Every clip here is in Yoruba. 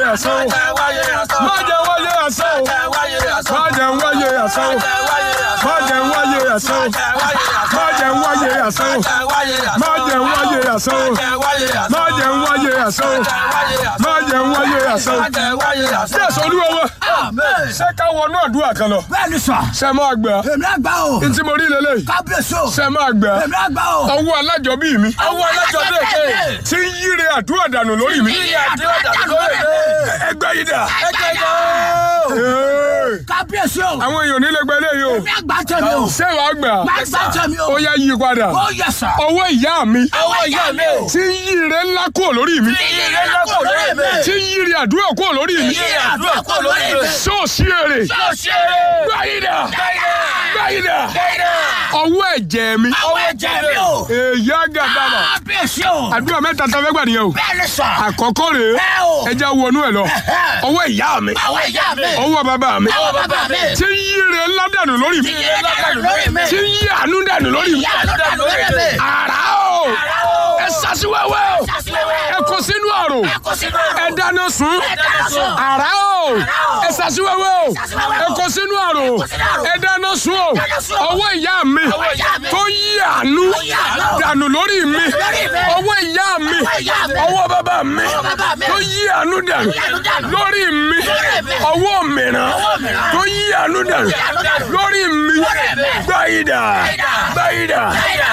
àsán o má jẹ́ wáyé àsán o má jẹ́ wáyé àsán o má jẹ́ wáyé àsán o má jẹ́ wáyé àsán o má jẹ́ wáyé àsán o má jẹ́ wáyé àsán o má jẹ́ wáyé àsán o. Jésù olúwa wa ṣé ká wọnú àdúrà kan lọ bẹ́ẹ̀ ni sà ṣe máa gbà èmi àgbà o ntí mo rí lélẹ́yìí kábíyèsí o ṣe máa gbà èmi àgbà o. ọwọ́ alájọbí mi Ọwọ́ alájọbí èké. tí ń yíre àdúrà dànù lórí mi Yíyí àdúrà dànù lórí mi. ẹgbẹ́ yìí dà. Ẹgbẹ́ yìí. Ee, kábíyèsí o àwọn èèyàn nílé gbẹ léyìí o èmi àgbà tẹ̀mí o ṣé wàá gbà gbàgbà tẹ̀mí o ó yá yí padà ó yẹ sà ọwọ́ ìyá mi Ọwọ́ ìyá mi o. tí ń yíre ńlá kúrò lórí mi Yíyí ńlá kúrò lórí mi. tí ń yíre àdúrà kúrò lórí mi Yíyí àdúrà kúrò lórí mi. ṣóòṣì èrè Yóò ṣe é. gbáyìdà Dáìdá. gbáyìdà Dáìdá. ọwọ́ ẹ̀jẹ̀ mi Ọwọ́ ẹ̀jẹ̀ mi o. èyí àgàdàmà kábíyèsí o àdúrà mẹ́ta tá a fẹ́ gbà nìyẹn o bẹ́ẹ̀ ni sà àkọ́kọ́ rèé ẹ o ẹja wọnú ẹ lọ ọwọ́ ìyá mi Ọwọ́ ìyá mi. ọwọ́ bàbá mi Ọwọ́ bàbá mi. tí ń yíre ńlá dànù lórí mi Yíyí ńlá dànù lórí mi. tí ń yí àánú dànù lórí mi Yíyí àánú dànù lórí mi. àrà o ẹ sasiwẹ́wẹ́ o ẹ kó sínú àrò Kò sínú àrùn. ẹ dáná sun Ẹ dáná sun. àrà o ẹ sasiwẹ́wẹ́ o ẹ kó sínú àrò ẹ dáná sun o ọwọ́ ìyá mi Ọwọ́ ìyá mi. tó yí àánú yí àánú. dànù lórí mi Lórí mi. ọwọ́ ìyá mi Ọwọ́ ìyá mi. ọwọ́ bàbá mi Ọwọ́ bàbá mi. tó yí àánú dànù àánú dànù. lórí mi Lórí mi. ọwọ́ mìíràn Ọwọ́ mìíràn. tó yí àánú dànù àánú dànù. lórí mi Lórí mi. gbáyìdà Gbáyìdà. gbáyìdà Dáìdá.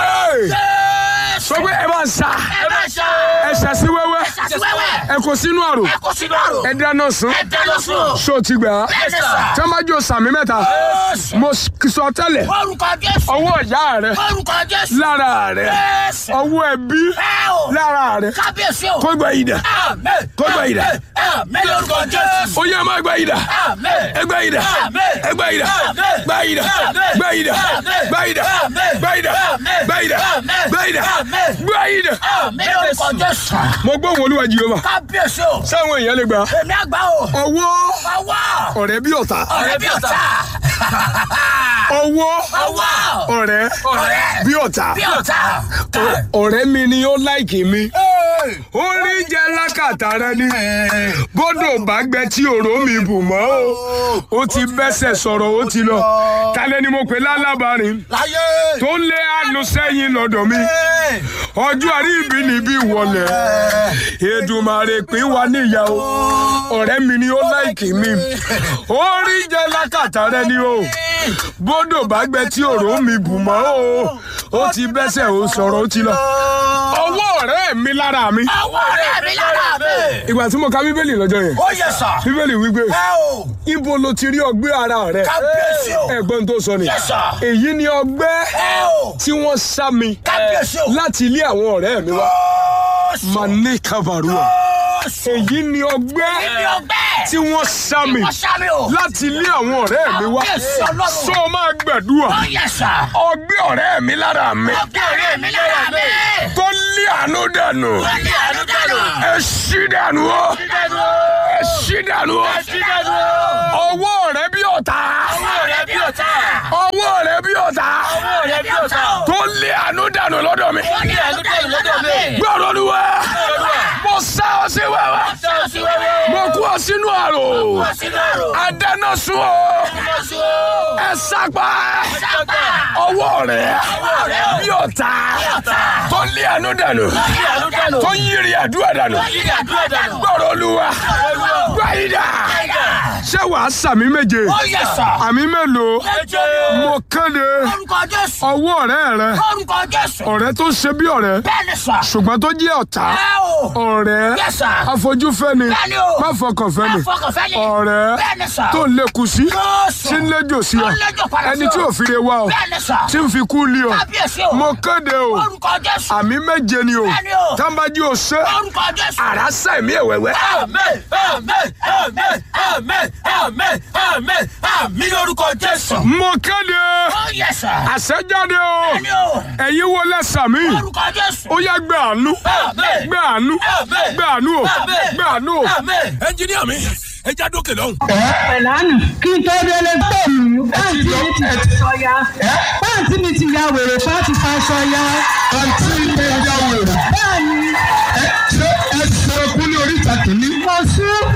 sọ pé ẹ bá ń sa Ẹ bá ṣe ẹ ṣàṣì wẹ́wẹ́ Ṣàṣì wẹ́wẹ́. ẹ kó sínú àrò Ẹ kò sínú àrùn. ẹ dáná sun Ẹ dáná sun. ṣó ti gbà á Bẹ́ẹ̀ ni sà. tí wọ́n bá jó sàmì mẹ́ta mo sọ tẹ́lẹ̀ orúkọ jésù ọwọ́ ìyá rẹ orúkọ jésù lára rẹ Jésù. ọwọ́ ẹbí ẹ o lára rẹ kábíyèsí o kó gbà yìí dà àmín kó gbà yìí dà àmín lórúkọ jésù ó yẹ máa gbà yìí dà àmín ẹ gbà yìí dà Àmín. ẹ gbà yìí dà Àmín. gbà yìí dà Àmín. gbà yìí dà Àmín. gbà yìí dà Àmín. gbà yìí dà Àmín. gbà yìí dà Àmín. gbà yìí dà Àmín. gbà yìí dà. àmín lórúkọ jésù mo gbọ́ wọn olúwa jìyọ́ ma kábíyèsí o sáwọn èèyàn lè gbà èmi àgbà o ọwọ́ ọwọ́ ọ̀rẹ́ bí ọ̀tá ọ̀rẹ́ bí ọ̀tá ọwọ́ ọwọ́ ọ̀rẹ́ ọ̀rẹ́ bí ọ̀tá bí ọ̀tá ọ̀rẹ́ mi ni ó láìkì mi orí jẹ́ lákàtà rẹ ni bọ́dọ̀ bá gbẹ tí òró mi bù mọ́ o ó ti bẹ́sẹ̀ sọ̀rọ̀ ó ti lọ kálẹ̀ ni mo pè lálábàárín láyé tó lé àánú sẹ́yìn lọ́dọ̀ mi ọjọ́ àrí ibi níbí wọlé Èdùmàrè pín wa níyàwó ọ̀rẹ́ mi ni ó láìkì mi orí jẹ́ lákàtà rẹ ni o bọ́dọ̀ bá gbẹ tí òró mi bù mọ́ o ó ti bẹ́sẹ̀ ó sọ̀rọ̀ ó ti lọ ọwọ́ ọ̀rẹ́ mi lára mi ọwọ́ ọ̀rẹ́ mi lára mi ìgbà tí mo ka bíbélì lọ́jọ́ yẹn ó yẹ sà bíbélì wípé ẹ o ibo lo ti rí ọgbẹ́ ara rẹ kábíyèsí o ẹ̀gbọ́n tó sọ ni Yes, sir. èyí ni ọgbẹ́ ẹ o tí wọ́n sá mi kábíyèsí o láti ilé àwọn ọ̀rẹ́ mi wá mane kavarua èyí ni ọgbẹ́ Èmi ọgbẹ́ tí wọ́n sá mi wọ́n sá mi o láti ilé àwọn ọ̀rẹ́ mi wá Kábíyèsí Ọlọ́run. sọ máa gbàdúrà ó yẹ sà ọgbẹ́ ọ̀rẹ́ mi lára mi ọgbẹ́ ọ̀rẹ́ mi lára mi tó lé àánú dànù ó ní àánú dànù ẹ ṣí dànù o ẹ ṣí dànù o ọwọ́ rẹ bí ọ̀tá ọ̀rẹ́ bí ọ̀tá ọwọ́ rẹ bí ọ̀tá ọ̀rẹ́ bí ọ̀tá tó lé àánú dànù lọ́dọ̀ mi ó ní àánú dànù lọ́dọ̀ mi gbọ́dọ̀ olúwa mo sá ọ sí wẹ́wẹ́ sọ̀rọ̀ sí wẹ́wẹ́ mo kú ọ sínú àrò wọ́n sí lọ́rùn adáná sun ọ wọ́n sí o ẹ sápá sábà ọwọ́ rẹ rẹ bí ọ̀tá ọ̀tá tó lé àánú dànù ó ní àánú dànù tó yírí àdúrà dànù ó ní àdúrà dànù gbọ́dọ̀ olúwa gbáyìdá ṣé wàá sàmì méje ó yẹ sà àmì mélòó ẹjẹ mo kéde orúkọ Jésù ọwọ́ ọ̀rẹ́ rẹ orúkọ Jésù ọ̀rẹ́ tó ṣe bí ọ̀rẹ́ bẹ́ẹ̀ ni sà ṣùgbọ́n tó jẹ́ ọ̀tá ẹ o ọ̀rẹ́ Yes, sir. afojúfẹ́ni Bẹ́ẹ̀ni o. má fọkànfẹ́ni afọkànfẹ́ni ọ̀rẹ́ bẹ́ẹ̀ ni sà tó ń lékun sí Jésù. tí ń léjò sí ọ Tó ń léjò padà sí ẹni ọ. tí ò fi re wá ọ bẹ́ẹ̀ ni sà tí ń fi kú lé ọ kábíyèsí o mo kéde o orúkọ Jésù àmì méje ni o Bẹ́ẹ̀ni o. tábàjì ò ṣe orúkọ Jésù àrá sẹ̀mí ẹ̀wẹ̀wẹ̀ àmín àmín àmín àmín àmín àmín àmín lórúkọ Jésù mo kéde ó yẹ sà àṣẹjáde o bẹ́ẹ̀ni o ẹ̀yin wo lẹ́sàmí orúkọ Jésù ó yá gbé àánú Àmín. gbé àánú Àmín. gbé àánú o Àmín. gbé àánú o. àmín. ẹnjiníà mi ẹ já dókè lọ́hùn. pẹ̀lánù kí n tó délé tó mi pàǹtí mi ti ya sọ́ya pàǹtí mi ti ya wèrè pàǹtí fa sọ́ya. àǹtí mi ya wèrè. bẹ́ẹ̀ni ẹ ṣé ẹ ṣe okú ní oríta kìíní. mo sún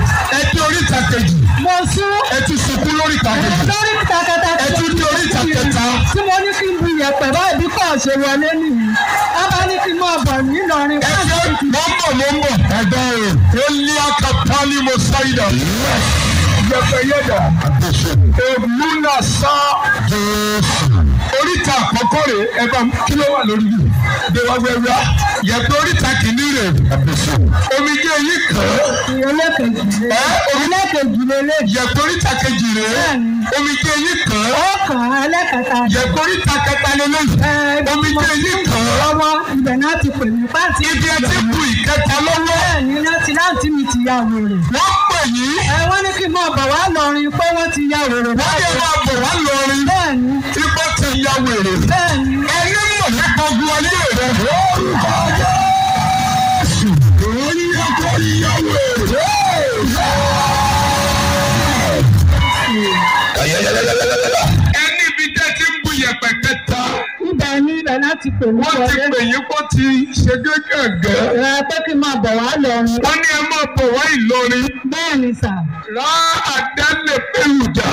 oríta kejì mo sún ẹ tún sunkún lórí ìta kejì lórí kẹtàkẹtà ẹ tún dé oríta kẹta tí mo ní kí n bu yẹ̀pẹ̀ báyìí bí kò ṣe wọlé nìyí a bá ní kí n máa bọ̀ nílọrin ẹ ṣe mọ́ ń bọ̀ mọ́ ń bọ̀ ẹ̀gbọ́n rẹ̀ ó lé akapali mo sáyidà yẹ̀pẹ̀ yẹ̀dà èmúnà sá oríta àkọ́kọ́ rẹ̀ ẹ bá kí ló wà lórí yìí gbẹwàgbẹwà yẹ̀pẹ̀ oríta kìíní rẹ̀ omijé yìí kàn án ẹlẹ́kejì lé ẹ omi ẹlẹ́kejì lé lé yẹ̀pẹ̀ oríta kejì rẹ̀ omijé yìí kàn án ó kàn án ẹlẹ́kẹta yẹ̀pẹ̀ oríta kẹta lélẹ́yìn omijé yìí kàn án lọ́wọ́ ibẹ̀ náà ti pè mí pàǹtí ibi ẹ ti bu ìkẹta lọ́wọ́ bẹ́ẹ̀ ni láti láti mi ti ya wèrè wọ́n pè yín ẹ wọ́n ní kí n máa bọ̀ wá lọrin pé wọ́n ti ya wèrè wọ́n yẹ máa bọ̀ wá lọrin bẹ́ẹ̀ ni ipò ti ya wèrè. bẹ́ẹ̀ ni ẹni mọ̀ nípa ogun ayé rẹ̀. orúkọ Jésù. orí ọkọ ìyá wèrè. ẹni ibi tẹ́ ti ń bu yẹ̀pẹ̀ kẹta ibẹ̀ ni ibẹ̀ náà ti pè mí wọ́n ti wọlé pè yín kó ti ṣe gẹ́gẹ́. ẹ pé kí n máa bọ̀ wá lọrin wọ́n ní ẹ máa bọ̀ wá Ìlọrin. bẹ́ẹ̀ ni sà rà àdálẹ̀ pẹ̀lújà.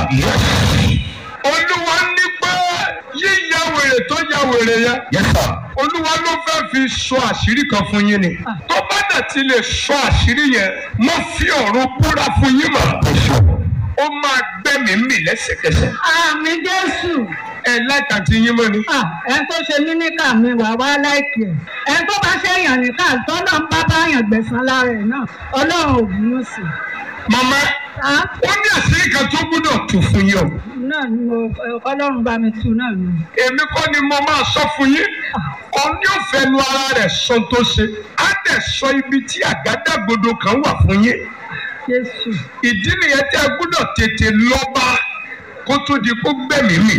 olúwa ní pé yíya wèrè tó ya wèrè yẹn. olúwa ló fẹ́ fi sọ àṣírí kan fún yín ni. tó bá dẹ̀ ti lè sọ àṣírí yẹn mo fi ọ̀run búra fún yín mọ̀. ó máa gbẹ́mìí mì lẹ́sẹ̀kẹsẹ̀. àmì jésù ẹ láìka ti yín mọ́ ni. Ah, ẹ tó ṣe mí níkà mi wà wá láìkì ẹ ẹ tó bá ṣe èèyàn níkà tọ́lọ́ ń bá báyàn gbẹ̀sán lára ẹ̀ náà ọlọ́run ò bínú sí i. màmá Ah, ó ní àṣírí kan tó gbọ́dọ̀ tù fún yín o. náà ni mo ọlọ́run bá mi tu náà ni. èmi kọ́ ni mo máa sọ fún yín òun yóò fẹnu ara rẹ̀ sọ tó ṣe á dẹ̀ sọ ibi tí àgádágodo kan wà fún yín jésù ìdí nìyẹn tí a gbọ́dọ̀ tètè lọ́ba kó tó di kó gbẹ̀mí mì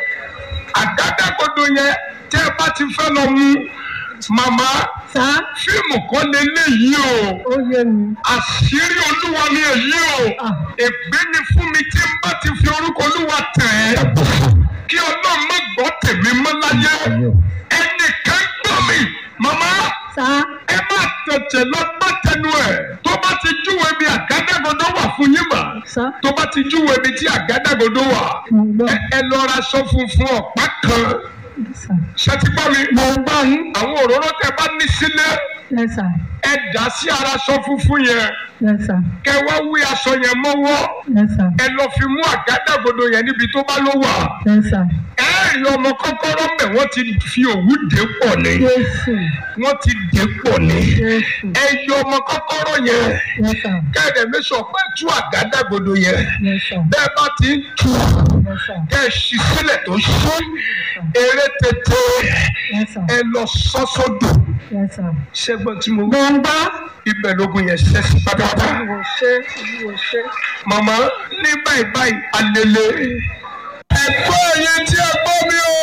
àgádágodo yẹn tẹ́ ẹ bá ti fẹ́ lọ mú màmá sá fíìmù kọ́ lélẹ́yìí o ó yé mi. àṣírí olúwa ni èyí o Ah. ègbé ni fún mi tí n bá ti fi orúkọ olúwa tẹ̀ ẹ́ kí ọlọ́run má gbọ́ tèmi mọ́ láyé ẹnìkan gbọ́ mi màmá sá ẹ má tètè lọ bá tẹnu ẹ̀ tó bá ti júwe bí àgádágodo wà fún yín mà sá tó bá ti júwe bí tí àgádágodo wà mo gbọ́ ẹ ẹ lọ ra aṣọ funfun ọ̀pá kan sá ṣètìgbọ́ mi mo gbọ́ yín àwọn òróró tẹ bá ní sílé yẹ sá ẹ dà sí ara aṣọ funfun yẹn yẹ sá kẹ wá wí aṣọ yẹn mọ́wọ́ yẹ sá ẹ lọ fi mú àgádágodo yẹn níbi tó bá ló wà yẹ sá ẹ rí ọmọ kọ́kọ́rọ́ mẹ́ wọ́n ti fi òwú dé pọ̀ ní jésù wọ́n ti dé pọ̀ ní jésù ẹ yọ ọmọ kọ́kọ́rọ́ yẹn yẹ sá kẹ́ẹ̀dẹ̀ mi sọ pé tú àgádágodo yẹn yẹ sá bẹ́ẹ̀ bá ti ń tú yẹ sá kẹ́ ẹ ṣí sílẹ̀ tó ṣí eré tètè yẹ sá ẹ lọ sọ́sọ́dọ̀ yẹ sá. ṣẹ́gbọ́n tí mo mo ń gbọ́ ibẹ̀ lógun yẹn ṣẹ́ sí pátápátá. wò ṣe wò ṣe. màmá ní báyìí báyìí alele. ẹ̀gbọ́n yẹn tí ẹ gbọ́ mi o.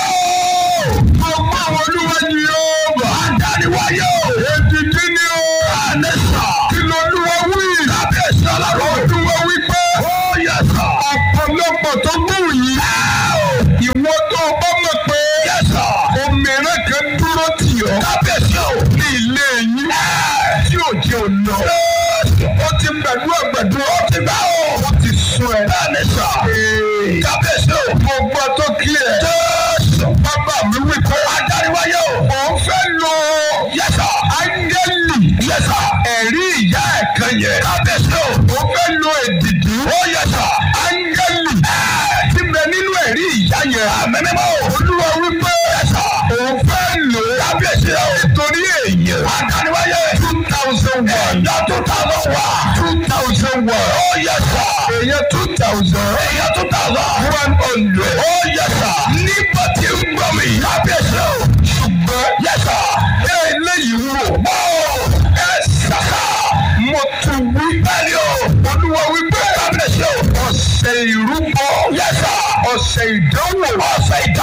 mo gbọ́ àwọn olúwa yìí o. àdániwáyé o. ètùtù ni o. ànẹ́sà. kí ló olúwa wí. kábíyèsí ọlọ́run. olúwa wí pé. ó yẹ sọ. ọ̀pọ̀lọpọ̀ tó gbóhùn yìí. ìwọ tó o bá mọ̀ pé. yẹ sọ. òmìnira kan dúró tì ọ́. kábíyèsí o. ní ilé yín. tí ò jẹ́ òun lọ ó ti gbẹ̀dú ẹ̀gbẹ̀dú ó ti gbà ó. ó ti sún ẹ. bẹ́ẹ̀ni sọ. kábíyèsí o. mo gbọ́ tó kílẹ̀. jésù. bàbá mi wí pé. adáríwáyé o. òun fẹ́ lo. yẹsà. áńgẹ́lì. yẹsà. ẹ̀rí ìyá ẹ̀ kan yẹ. kábíyèsí o. òun fẹ́ lo èdìdì. ó yẹsà. áńgẹ́lì. ti bẹ nínú ẹ̀rí ìyá yẹn. àmẹ́mẹ́mọ́ o. olúwa wí pé. yẹsà. òun fẹ́ lò. kábíyèsí o. nítorí èèyàn. adáríwáyé. two thousand one. ẹ̀yà two thousand one. two thousand one. ó yẹsà. èèyàn two thousand. èèyàn two thousand. one hundred. ó yẹsà. nígbà tí ń gbọ́ mi. kábíyèsí o. ṣùgbọ́n yẹsà. ẹ eléyìí wò. ó ẹ sàkà. mo tún wí. bẹ́ẹ̀ni o. olúwa wí pé. kábíyèsí o. ọ̀sẹ̀ ìrúbọ. yẹsà. ọ̀sẹ̀ ìdánwò. ọ̀sẹ̀ ìdánwò.